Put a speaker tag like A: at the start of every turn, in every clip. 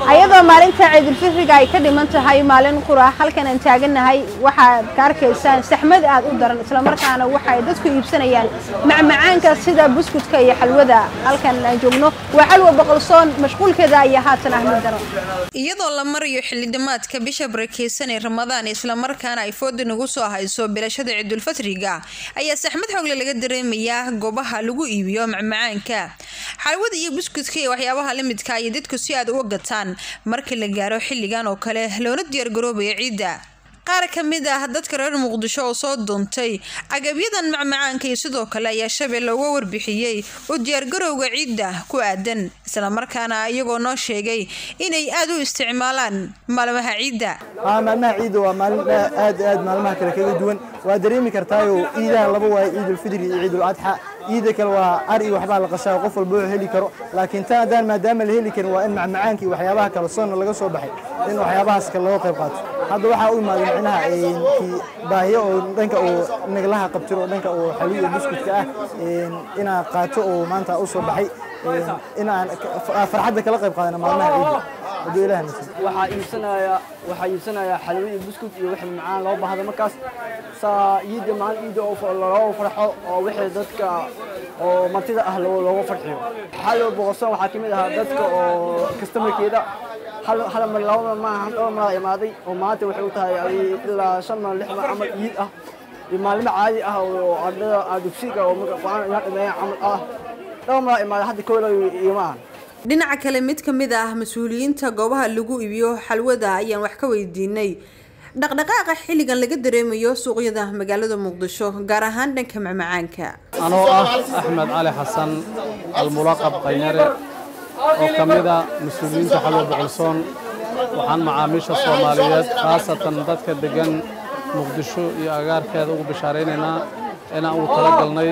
A: ayadoo maalinta ciidulfitriga ay ka dhiman tahay maalin qura halkan aan taagannahay waxaad ka arkaysaan saxmad aad u daran islamarkaana waxay dadku iibsanayaan macmacaanka sida buskudka iyo xalwada halkan aan joogno waa xalwa boqolsoon mashquulkeeda ayaa haatan ah mid daran iyadoo la marayo xildhimaadka bisha barakeysan ee ramadaan islamarkaana ay fooda nagu soo hayso bilashada ciidulfitriga ayaa saxmad xoogle laga dareemayaa goobaha lagu iibiyo macmacaanka xalwada iyo buskudka iyo waxyaabaha lamidka ayay dadku si aad uga gataan marka la gaaro xilligan oo kale loona diyaargaroobaya ciidda qaar ka mid ah dadka reer muqdisho oo soo duuntay agabyadan macmacaanka iyo sidoo kale ayaa shabeelle uga warbixiyey oo diyaargarowga ciidda ku aadan islamarkaana iyagoo noo sheegay inay aad u isticmaalaan maalmaha ciidda
B: maalmaha ciidda waa maalin aad aad maalmaha kale kaga duwan waa dareemi kartaayo ciidaha laba waayo ciidulfidri iyo ciiduladxa ciida kale waa ari waxbaa la qashaa qof walba oo heli karo laakiin tan haddaan maadaama la heli karin waa in macmacaanka iyo waxyaabaha kale soonna laga soo baxay in waxyaabahaas kale looga qayb qaato hadda waxaa u imaaday micnaha kii baahiyo oo dhanka uu naglaha qabtiro oo dhanka uu xawi iyo buskudka ah inaan qaato oo maanta u soo baxay inaan farxadda kala qayb qaadana maalmaha ciidda hadduu ilaah nasiib
C: waxaa iibsanaya waxaa iibsanaya xalwo iyo buskud iyo wixii macaan loo baahda markaas saa ciidda maalin ciidda oo looga farxo oo wixii dadka oo martida ah looga farxiyo xalwo boqorsoon waxaa ka mid ahaa dadka oo kastamarkeeda hal hal mar laba mar maahan dhowr maraa imaaday oo maanta waxay u tahay ilaa shan mar lix mar camal ciid ah iyo maalimo caadi ah oo ardada dugsiga oo marka qur-aan inaan dhameeyaan camal ah dhowr maraa imaaday hadda kowla igama ahan
A: dhinaca kale mid ka mid ah mas-uuliyiinta goobaha lagu iibiyo xalwada ayaan wax ka weydiinay dhaqdhaqaaqa xilligan laga dareemayo suuqyada magaalada muqdisho gaar ahaan dhanka macmacaanka
D: anoo ah axmed cali xasan almulaqab qanyare oo ka mid a mas-uuliyiinta xalwa boqolsoon waxaan macaamiisha soomaaliyeed khaasatan dadka deggan muqdisho iyo agaarkeeda ugu bishaaraynaynaa inaan ugu talagalnay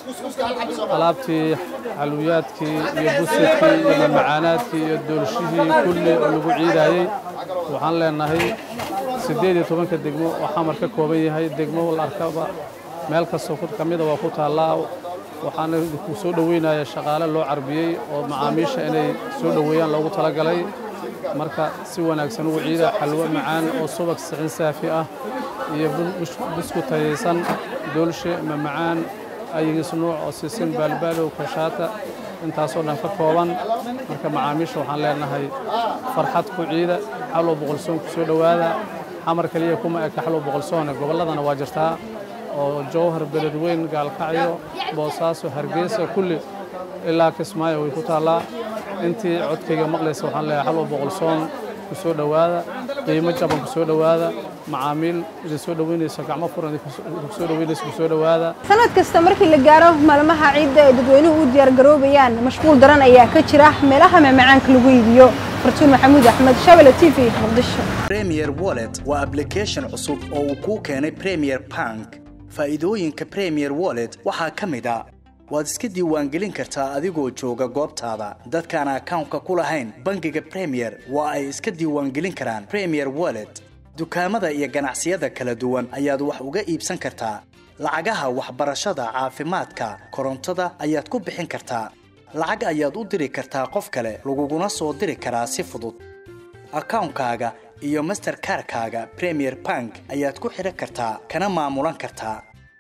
D: alaabtii xalwiyaadkii iyo busidkii iyo mamacaanaadkii iyo doolshihii kulli oo lagu ciidaayey waxaan leenahay siddeed iyo tobanka degmo oo xamar ka kooban yahay degmo la arkaba meel kastoo ka mida waa ku taallaa waxaana ku soo dhoweynaya shaqaale loo carbiyey oo macaamiisha inay soo dhoweeyaan loogu talagalay marka si wanaagsan ugu ciida xalwo macaan oo subag sixin saafi ah iyo busku tayaysan doolshe mamacaan ayigis nuuc oo sisin baalbaalow kashaata intaasoo dhan ka kooban marka macaamiisha waxaan leenahay farxad ku ciida xalwo boqolsoon ku soo dhowaada xamar keliya kuma eka xalwo boqolsoone gobolladana waa jirtaa oo jowhar beledweyn gaalkacyo boosaaso hargeysa kulli ilaa kismaayo way ku taallaa intii codkayga maqlaysa waxaan leeyahay xalwa boqolsoon ku soo dhowaada qiimo jaban ku soo dhowaada macaamiil idin soo dhoweynayso gacmo furan idinku soo dhoweynayso ku soo dhowaada
A: sanad kasta markii la gaaro maalmaha ciidda ay dadweynuhu u diyaargaroobayaan mashquul daran ayaa ka jira meelaha macmacaanka lagu iibiyo fartuun maxamuud axmed shabele t v muqdisho
E: premier wallet waa application cusub oo uu kuu keenay premier bank faa'iidooyinka premier wallet waxaa ka mid a waad iska diiwaangelin kartaa adigoo jooga goobtaada dadkaan akawnka ku lahayn bangiga premier waa ay iska diiwaangelin karaan premier wallet dukaamada iyo ganacsiyada kala duwan ayaad wax uga iibsan kartaa lacagaha waxbarashada caafimaadka korontada ayaad ku bixin kartaa lacag ayaad u diri kartaa qof kale laguguna soo diri karaa si fudud akawnkaaga iyo masterkarkaaga premier bank ayaad ku xidhan kartaa kana maamulan kartaa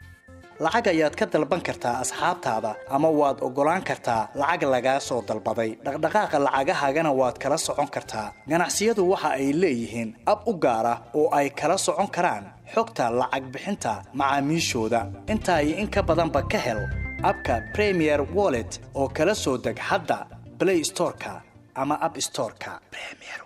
E: lacag ayaad ka dalban kartaa asxaabtaada ama waad oggolaan kartaa lacag lagaa soo dalbaday dhaqdhaqaaqa lacagahaagana waad kala socon kartaa ganacsiyadu waxa ay leeyihiin ab u gaar ah oo ay kala socon karaan xogta lacag bixinta macaamiishooda intaa iyo in ka badanba ka hel abka premier wallet oo kala soo deg hadda blay storeka ama ab storeka